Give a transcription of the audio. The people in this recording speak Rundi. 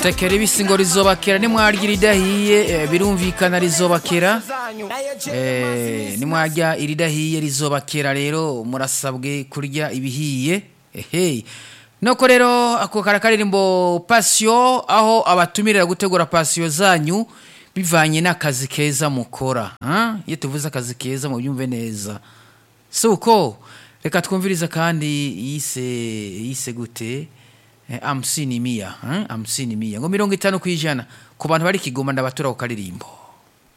tekera ibisi ngo rizobakera nimwarya iridahiye eh, birumvikana rizobakera Eh, nimwarya iridahiye rizobakera rero murasabwe kurya ibihiye ehe noko rero ako karakaririmbo pasiyo aho abatumirira gutegura pasiyo zanyu bivanye n'akazi keza mukora ah? iyo tuvuze akazi keza mubyumve neza si uko reka twumvirize kandi yise yise gute Eh, hamsini mia eh? hamsini mia ngo mirongo itanu ku ijana ku bantu bari kigoma ndabatura ku karirimbo